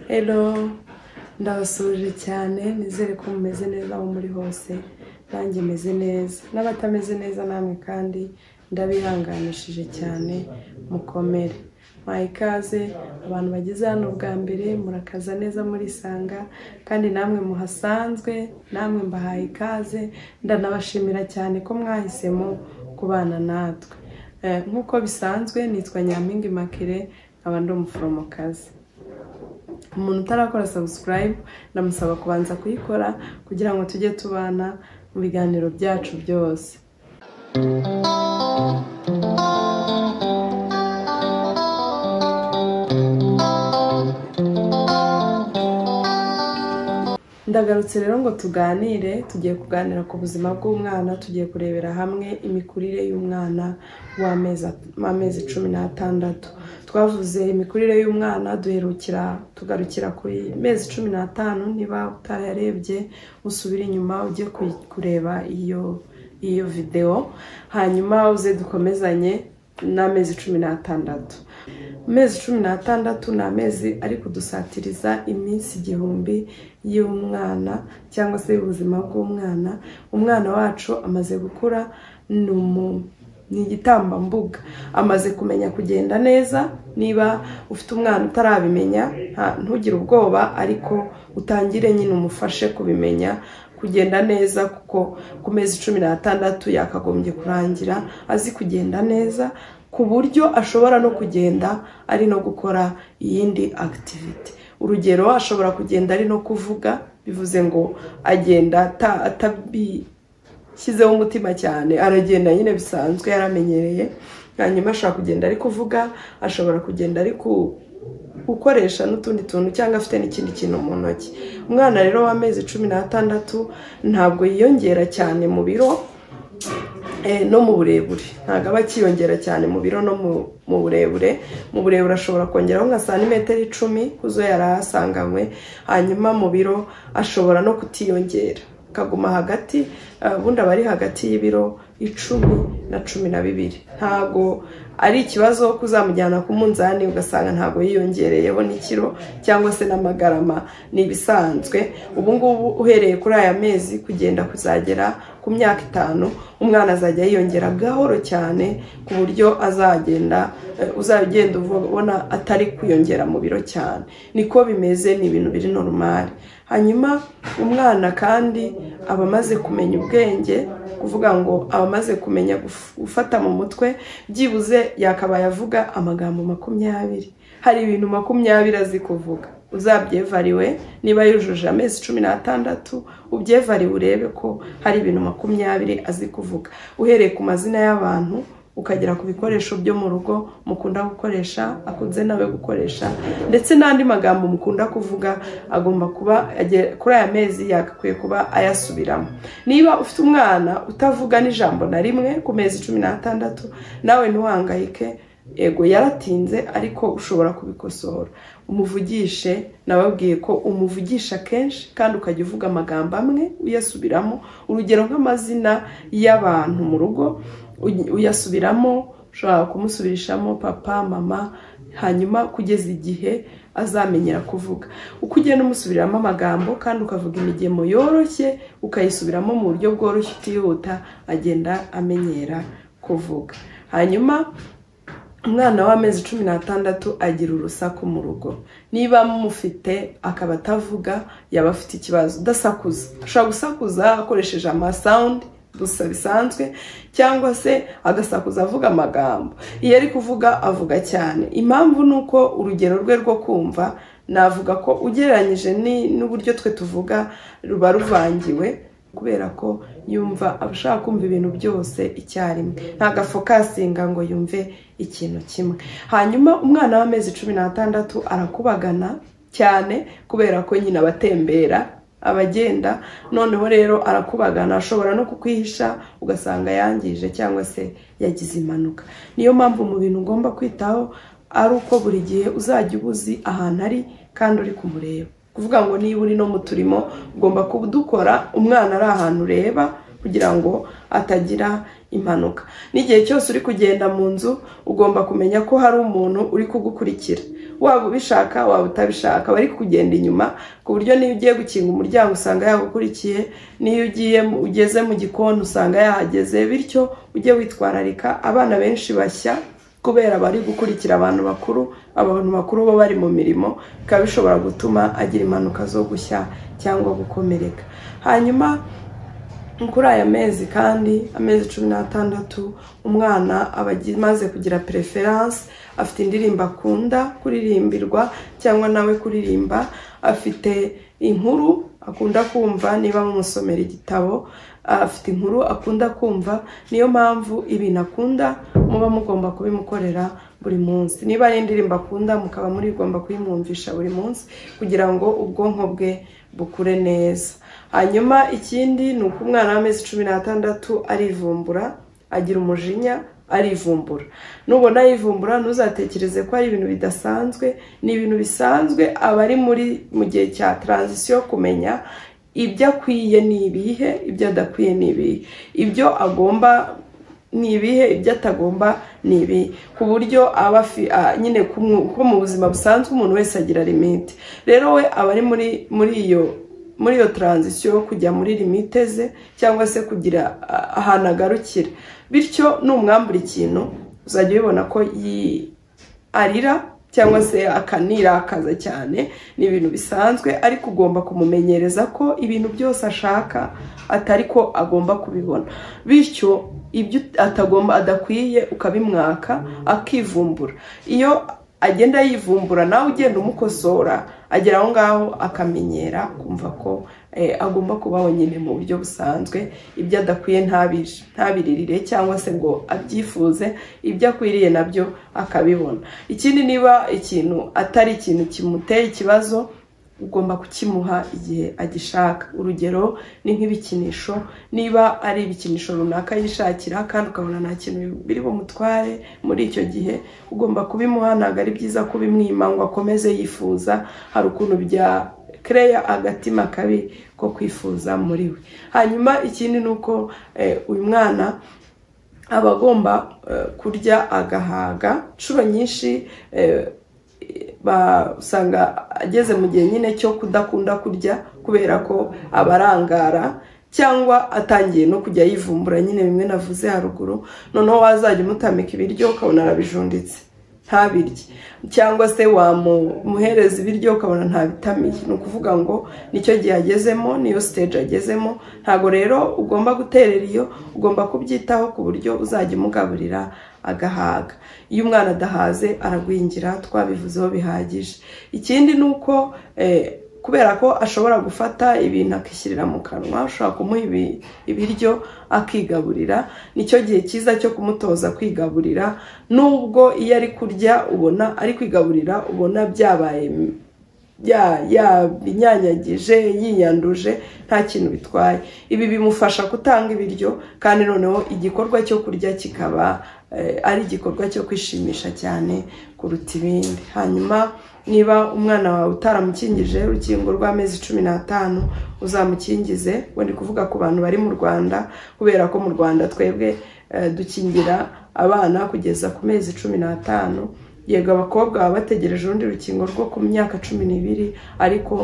Hello ndabasuhuje cyane nizere ko mumeze neza aho muri hose nanjye meze neza n'abatameze neza namwe kandi ndabihanganishije cyane mukomere mwaha ikaze abantu bageze hano bwa mbere murakaza neza murisanga kandi namwe muhasanzwe namwe mbahaye ikaze ndanabashimira cyane ko mwahisemo kubana natwe Eh, nk'uko bisanzwe nitwa nyampinga makire nkaba ndi umuforomokazi umuntu utarakora sabusikarayibu ndamusaba kubanza kuyikora kugira ngo tujye tubana mu biganiro byacu byose ndagarutse rero ngo tuganire tugiye kuganira ku buzima bw'umwana tugiye kurebera hamwe imikurire y'umwana w'amezi w'amezi cumi n'atandatu twavuze imikurire y'umwana duherukira tugarukira kuri mezi cumi n'atanu niba utayarebye usubira inyuma ujye kuyi- kureba iyo iyo videwo hanyuma uze dukomezanye n'amezi cumi n'atandatu amezi cumi n'atandatu ni amezi ari kudusatiriza iminsi igihumbi y'umwana cyangwa se y'ubuzima bw'umwana umwana wacu amaze gukura ni umu- ni igitambambuga amaze kumenya kugenda neza niba ufite umwana utarabimenya nta- ntugire ubwoba ariko utangire nyine umufashe kubimenya kugenda neza kuko ku mezi cumi n'atandatu yakagombye kurangira azi kugenda neza ku buryo ashobora no kugenda ari no gukora iyindi akitiviti urugero ashobora kugenda ari no kuvuga bivuze ngo agenda ata- atabi shyizeho umutima cyane aragenda nyine bisanzwe yaramenyereye hanyuma ashobora kugenda ari kuvuga ashobora kugenda ari ku- gukoresha n'utundi tuntu cyangwa afite n'ikindi kintu mu ntoki umwana rero w'amezi cumi n'atandatu ntabwo yiyongera cyane mu biro eh, no mu burebure ntabwo aba akiyongera cyane mu biro no mu- mu burebure mu burebure ashobora kongeraho nka santimetero icumi kuzo yari ahasanganywe hanyuma mu biro ashobora no kutiyongera akaguma hagati eh, ubundi aba ari hagati y'ibiro icumi na cumi na bibiri ntabwo ari ikibazo kuzamujyana ku munzani ugasanga ntabwo yiyongereyeho n'ikiro cyangwa se n'amagarama ni ibisanzwe ubu ngubu uhereye kuri aya mezi kugenda kuzagera ku myaka itanu umwana azajya yiyongera gahoro cyane ku buryo azagenda eh, uzagenda ubona atari kwiyongera mu biro cyane niko bimeze ni ibintu biri normal hanyuma umwana kandi aba amaze kumenya ubwenge kuvuga ngo aba amaze kumenya guf- gufata mu mutwe byibuze yakabaye avuga amagambo makumyabiri hari ibintu makumyabiri azi kuvuga uzabyevariwe niba yujuje amezi cumi n'atandatu ubyevariwe urebe ko hari ibintu makumyabiri azi kuvuga uhereye ku mazina y'abantu ukagera ku bikoresho byo mu rugo mukunda gukoresha akunze nawe gukoresha ndetse n'andi magambo mukunda kuvuga agomba kuba agiye- kuri aya mezi yagakwiye kuba ayasubiramo niba ufite umwana utavuga n'ijambo na rimwe ku mezi cumi n'atandatu nawe ntuhangayike ego yaratinze ariko ushobora kubikosora umuvugishe nababwiye ko umuvugisha kenshi kandi ukajya uvuga amagambo amwe uyasubiramo urugero nk'amazina y'abantu mu rugo uy- uyasubiramo ushobora kumusubirishamo papa mama hanyuma kugeza igihe azamenyera kuvuga uko ugenda umusubiramo amagambo kandi ukavuga imigemo yoroshye ukayisubiramo mu buryo bworoshye utihuta agenda amenyera kuvuga hanyuma umwana w'amezi cumi n'atandatu agira urusaku mu rugo niba mufite akaba atavuga yaba afite ikibazo udasakuza ashobora gusakuza akoresheje amasawundi gusa bisanzwe cyangwa se agasakuza avuga amagambo iyo ari kuvuga avuga cyane impamvu ni uko urugero rwe rwo kumva navuga ko ugereranyije ni- n'uburyo twe tuvuga ruba ruvangiwe kubera ko yumva abashaka kumva ibintu byose icyarimwe ntabwo afokasinga ngo yumve ikintu kimwe hanyuma umwana w'amezi cumi n'atandatu arakubagana cyane kubera ko nyine abatembera abagenda noneho rero arakubagana ashobora no kukwihisha ugasanga yangije cyangwa se yagize impanuka niyo mpamvu mu bintu ugomba kwitaho ari uko buri gihe uzajya uba uzi ahantu ari kandi uri kumureba kuvuga ngo niba uri no mu turimo ugomba kudukora umwana ari ahantu ureba kugira ngo atagira impanuka n'igihe cyose uri kugenda mu nzu ugomba kumenya ko hari umuntu uri kugukurikira waba ubishaka waba utabishaka bari kugenda inyuma ku buryo niyo ugiye gukinga umuryango usanga yagukurikiye niyo ugiye ugeze mu gikoni usanga yahageze bityo ujye witwararika abana benshi bashya kubera bari gukurikira abantu bakuru abantu bakuru bo bari mu mirimo bikaba bishobora gutuma agira impanuka zo gushya cyangwa gukomereka hanyuma kuri aya mezi kandi amezi cumi n'atandatu umwana aba amaze kugira pereferanse afite indirimbo akunda kuririmbirwa cyangwa nawe kuririmba afite inkuru akunda kumva niba mumusomera igitabo afite inkuru akunda kumva niyo mpamvu ibintu akunda muba mugomba kubimukorera buri munsi niba ari indirimbo akunda mukaba murigomba kuyimwumvisha buri munsi kugira ngo ubwonko bwe bukure neza hanyuma ikindi ni uko umwana w'amezi cumi n'atandatu arivumbura agira umujinya arivumbura nubona yivumbura ntuzatekereze ko ari ibintu bidasanzwe ni ibintu bisanzwe aba ari muri mu gihe cya taranzisiyo kumenya ibyo akwiye ni ibihe ibyo adakwiye ni ibihe ibyo agomba ni ibihe ibyo atagomba ni ibi ku buryo aba nyine ko mu buzima busanzwe umuntu wese agira limite rero we aba ari muri muri iyo muri iyo taranzisiyo yo kujya muri limite ze cyangwa se kugira ahantu agarukira bityo n'umwambura ikintu uzajya ubibona ko arira cyangwa se akanirakaza cyane ni ibintu bisanzwe ariko ugomba kumumenyereza ko ibintu byose ashaka atari ko agomba kubibona bityo ibyo atagomba adakwiye ukabimwaka akivumbura iyo agenda yivumbura nawe ugenda umukosora agera aho ngaho akamenyera kumva ko agomba kubaho nyine mu buryo busanzwe ibyo adakwiye ntabiririre cyangwa se ngo abyifuze ibyo akwiriye nabyo akabibona ikindi niba ikintu atari ikintu kimuteye ikibazo ugomba kukimuha igihe agishaka urugero ni nk'ibikinisho niba ari ibikinisho runaka yishakira kandi ukabona nta kintu biri bumutware muri icyo gihe ugomba kubimuha ntabwo ari byiza kubimwima ngo akomeze yifuza hari ukuntu bya kereya agatima kabi ko kwifuza muri we hanyuma ikindi ni uko uyu mwana aba agomba kurya agahaga inshuro nyinshi usanga ageze mu gihe nyine cyo kudakunda kurya kubera ko abarangara cyangwa atangiye no kujya yivumbura nyine bimwe navuze haruguru noneho wazajya umutamika ibiryo ukabona arabijunditse ntabirye cyangwa se wamuhereza ibiryo ukabona ntabitamiye ni ukuvuga ngo nicyo gihe agezemo niyo siteji agezemo ntabwo rero ugomba guterera iyo ugomba kubyitaho ku buryo uzajya umugaburira agahaga iyo umwana adahaze aragwingira twabivuzeho bihagije ikindi ni uko kubera ko ashobora gufata ibintu akishyirira mu kanwa ashobora kumuha ibiryo akigaburira nicyo gihe cyiza cyo kumutoza kwigaburira nubwo iyo ari kurya ubona ari kwigaburira ubona byabaye yabinyanyagije yiyanduje nta kintu bitwaye ibi bimufasha gutanga ibiryo kandi noneho igikorwa cyo kurya kikaba ari igikorwa cyo kwishimisha cyane kuruta ibindi hanyuma niba umwana wawe utaramukingije urukingo rw'amezi cumi n'atanu uzamukingize we ndi kuvuga ku bantu bari mu rwanda kubera ko mu rwanda twebwe dukingira abana kugeza ku mezi cumi n'atanu yego abakobwa baba bategereje urundi rukingo rwo ku myaka cumi n'ibiri ariko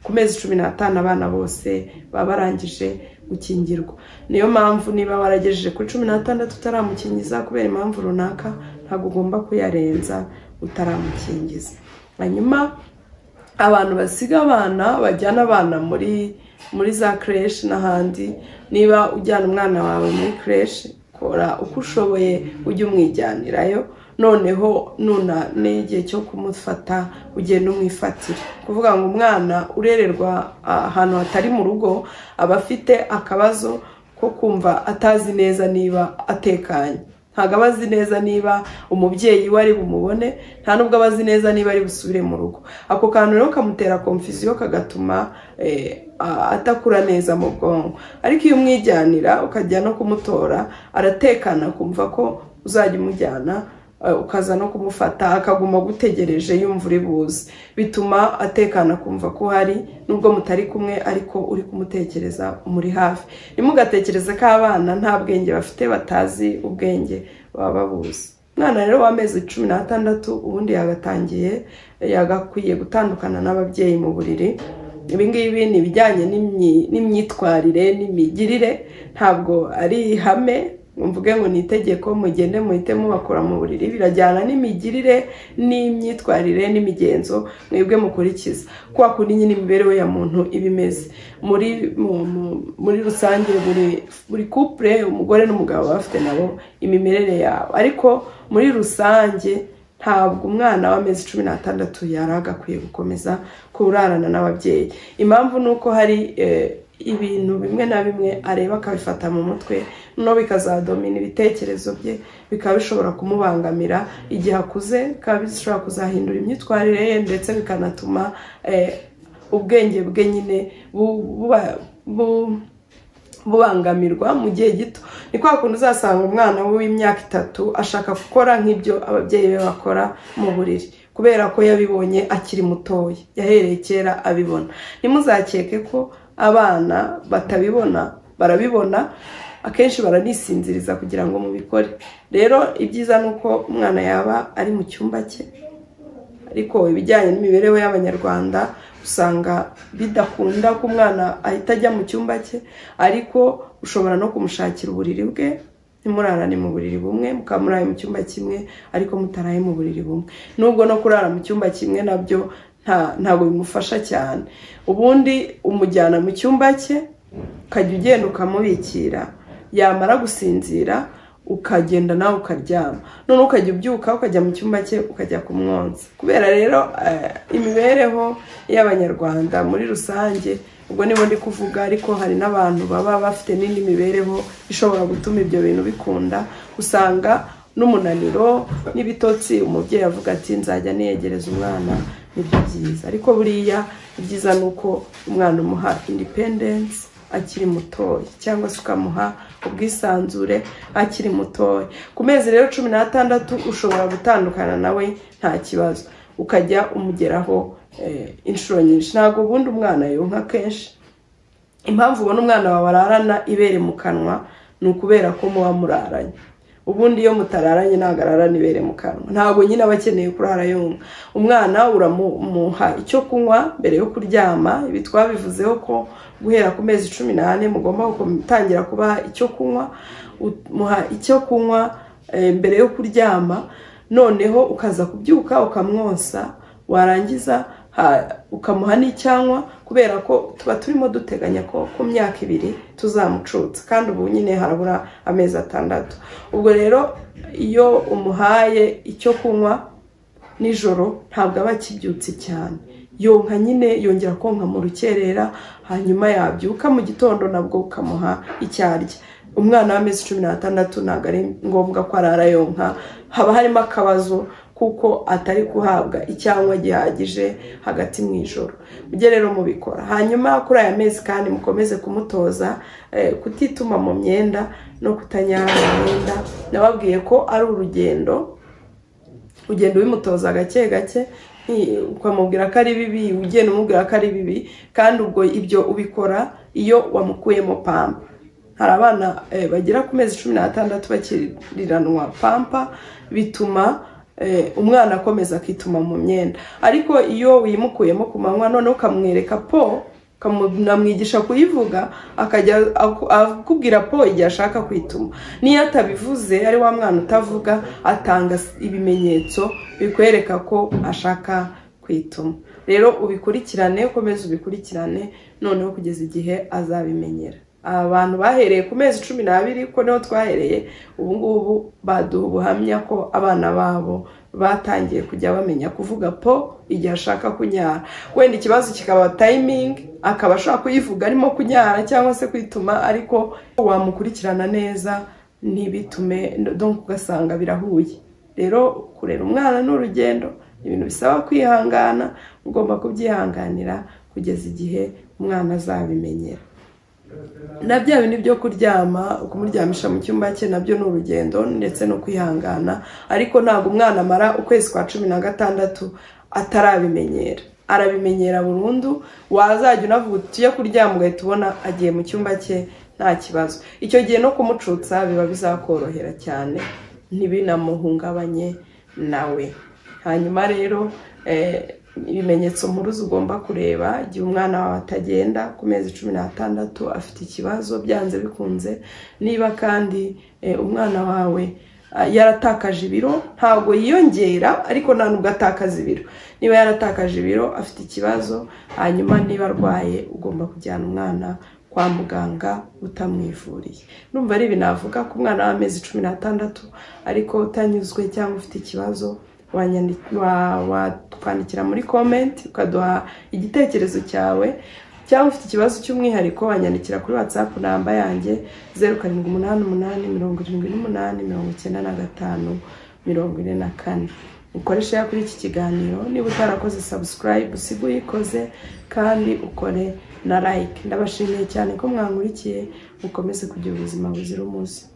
ku mezi cumi n'atanu abana bose baba barangije gukingirwa niyo mpamvu niba waragejeje kuri cumi n'atandatu utaramukingiza kubera impamvu runaka ntabwo ugomba kuyarenza utaramukingiza hanyuma abantu basiga abana bajyana abana muri muri za creche n'ahandi niba ujyana umwana wawe muri creche kora uko ushoboye ujye umwijyanirayo noneho nuna n'igihe cyo kumufata ugenda umwifatira kuvuga ngo umwana urererwa ahantu hatari mu rugo aba afite akabazo ko kumva atazi neza niba atekanye ntabwo aba azi neza niba umubyeyi we ari bumubone nta nubwo aba azi neza niba ari busubire mu rugo ako kantu rero kamutera komfisiyo kagatuma atakura neza mu bwonko ariko iyo umwijyanira ukajya no kumutora aratekana kumva ko uzajya umujyana ukaza no kumufata akaguma gutegereje yumva uri buze bituma atekana kumva ko uhari nubwo mutari kumwe ariko uri kumutekereza umuri hafi ntimugatekereze ko abana nta bwenge bafite batazi ubwenge baba babuze umwana rero w'amezi cumi n'atandatu ubundi yagatangiye yagakwiye gutandukana n'ababyeyi mu buriri ibi ngibi ni ibijyanye n'imyitwarire n'imigirire ntabwo ari ihame mvuge ngo ni itegeko mugende muhite mubakora mu buriri birajyana n'imigirire n'imyitwarire n'imigenzo mwebwe mukurikiza kwa kundi nyine imibereho ya muntu iba imeze muri muri rusange buri kupure umugore n'umugabo baba bafite nabo imimerere yabo ariko muri rusange ntabwo umwana w'amezi cumi n'atandatu yari agakwiye gukomeza kurarana n'ababyeyi impamvu ni uko hari ibintu bimwe na bimwe areba akabifata mu mutwe no bikazadomina ibitekerezo bye bikaba bishobora kumubangamira igihe akuze bikaba bishobora kuzahindura imyitwarire ye ndetse bikanatuma ubwenge bwe nyine bubangamirwa mu gihe gito ni kwa kundi uzasanga umwana w'imyaka itatu ashaka gukora nk'ibyo ababyeyi be bakora mu buriri kubera ko yabibonye akiri mutoya yahereye kera abibona ntimuzakeke ko abana batabibona barabibona akenshi baranisinziriza kugira ngo mubikore rero ibyiza ni uko umwana yaba ari mu cyumba cye ariko ibijyanye n'imibereho y'abanyarwanda usanga bidakunda ko umwana ahita ajya mu cyumba cye ariko ushobora no kumushakira uburiri bwe ntimurarane mu buriri bumwe mukaba muraye mu cyumba kimwe ariko mutaraye mu buriri bumwe nubwo no kurara mu cyumba kimwe nabyo ntabwo bimufasha cyane ubundi umujyana mu cyumba cye ukajya ugenda ukamubikira yamara gusinzira ukagenda nawe ukaryama none ukajya ubyuka ukajya mu cyumba cye ukajya ku mwonsa kubera rero imibereho y'abanyarwanda muri rusange ubwo nibo ndi kuvuga ariko hari n'abantu baba bafite n'indi mibereho ishobora gutuma ibyo bintu bikunda usanga n'umunaniro n'ibitotsi umubyeyi avuga ati nzajya niyegereza umwana nibyo byiza ariko buriya ibyiza ni uko umwana umuha indipendensi akiri mutoya cyangwa se ukamuha ubwisanzure akiri mutoya ku mezi rero cumi n'atandatu ushobora gutandukana nawe nta kibazo ukajya umugeraho inshuro nyinshi ntabwo ubundi umwana yonka kenshi impamvu ubona umwana wawe ararana ibere mu kanwa ni ukubera ko muba muraranye ubundi iyo mutararanye ntabwo ararana ibere mu kanwa ntabwo nyine aba akeneye kurara yumva umwana uramuha icyo kunywa mbere yo kuryama ibi twabivuzeho ko guhera ku mezi cumi n'ane mugomba gutangira kubaha icyo kunywa muha icyo kunywa mbere yo kuryama noneho ukaza kubyuka ukamwonsa warangiza ukamuha n'icyanywa kubera ko tuba turimo duteganya ko ku myaka ibiri tuzamucutsa kandi ubu nyine harabura amezi atandatu ubwo rero iyo umuhaye icyo kunywa nijoro ntabwo aba akibyutse cyane yonka nyine yongera konka mu rukerera hanyuma yabyuka mu gitondo nabwo ukamuha icyarya umwana w'amezi cumi n'atandatu ntabwo ari ngombwa ko arara yonka haba harimo akabazo kuko atari guhabwa icyanywa gihagije hagati mu ijoro mujye rero mubikora hanyuma kuri aya mezi kandi mukomeze kumutoza kutituma mu myenda no kutanyara mu myenda nababwiye ko ari urugendo ugenda ubimutoza gake gake ukamubwira ko ari bibi ugenda umubwira ko ari bibi kandi ubwo ibyo ubikora iyo wamukuyemo pampa hari abana bagera ku mezi cumi n'atandatu bakiriranwa pampa bituma umwana akomeza akituma mu myenda ariko iyo wimukuyemo ku manywa noneho ukamwereka po ukamwigisha kuyivuga akajya akubwira po igihe ashaka kwituma n'iyo atabivuze ari wa mwana utavuga atanga ibimenyetso bikwereka ko ashaka kwituma rero ubikurikirane ukomeze ubikurikirane noneho kugeza igihe azabimenyera abantu bahereye ku mezi cumi n'abiri ko niho twahereye ubu ngubu baduha ubuhamya ko abana babo batangiye kujya bamenya kuvuga po igihe ashaka kunyara wenda ikibazo kikaba tayimingi akaba ashobora kuyivuga arimo kunyara cyangwa se kwituma ariko wamukurikirana neza ntibitume donka ugasanga birahuye rero kurera umwana ni urugendo ibintu bisaba kwihangana ugomba kubyihanganira kugeza igihe umwana azabimenyera na bya bindi byo kuryama kumuryamisha mu cyumba cye nabyo ni urugendo ndetse no kwihangana ariko ntabwo umwana amara ukwezi kwa cumi na gatandatu atarabimenyera arabimenyera burundu wazajya unavuga tujye kuryama ugahita ubona agiye mu cyumba cye nta kibazo icyo gihe no kumucutsa biba bizakorohera cyane ntibinamuhungabanye nawe hanyuma rero ibimenyetso mpuruza ugomba kureba igihe umwana wawe atagenda ku mezi cumi n'atandatu afite ikibazo byanze bikunze niba kandi umwana wawe yaratakaje ibiro ntabwo yiyongera ariko nta nubwo atakaza ibiro niba yaratakaje ibiro afite ikibazo hanyuma niba arwaye ugomba kujyana umwana kwa muganga utamwivuriye numva ari ibintu navuga ku mwana w'amezi cumi n'atandatu ariko utanyuzwe cyangwa ufite ikibazo watwandikira muri komenti ukaduha igitekerezo cyawe cyangwa ufite ikibazo cy'umwihariko wanyandikira kuri watsapu namba yanjye zeru karindwi umunani umunani mirongo irindwi n'umunani mirongo icyenda na gatanu mirongo ine na kane ukoresha kuri iki kiganiro niba utarakoze sabusikarayibu usiga uyikoze kandi ukore na layike ndabashimiye cyane ko mwangurikiye mukomeze kugira ubuzima buzira umuze